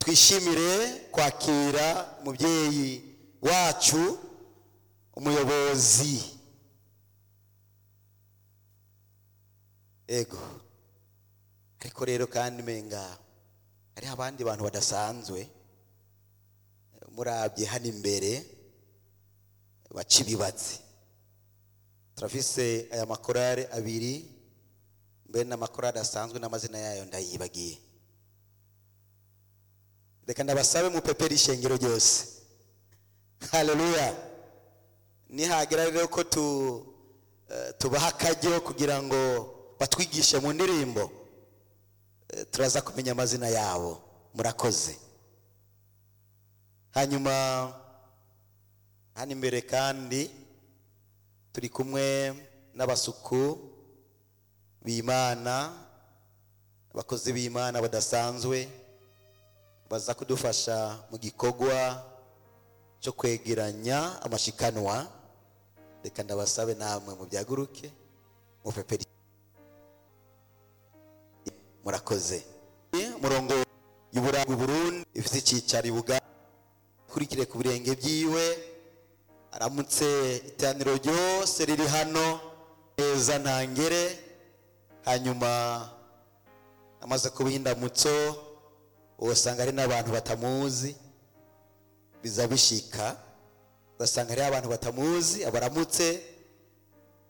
twishimire kwakira umubyeyi wacu umuyobozi ego ariko rero kandi menga hariho abandi bantu badasanzwe murabye hano imbere baca ibibatsi turafise aya makorale abiri mbere n'amakorale asanzwe n'amazina yayo ndayibagiye reka ndabasabe mupepere ishengero ryose haleluya nihagera rero ko tu eh, tubaha akaryo kugira ngo batwigishe mu ndirimbo eh, turaza kumenya amazina yabo murakoze hanyuma hano imbere kandi turi kumwe n'abasuku b'imana abakozi b'imana badasanzwe baza kudufasha mu gikorwa cyo kwegeranya amashikanwa reka ndabasabe namwe mu byaguruke mupeperi murakoze murongo y'uburanga Burundi ifite icyicaro ibuga kurikire ku birenge byiwe aramutse iteraniro ryose riri hano neza ntangere hanyuma amaze kubiha indamutso usanga hari n'abantu batamuzi biza bishika ugasanga hariho abantu batamuzi abaramutse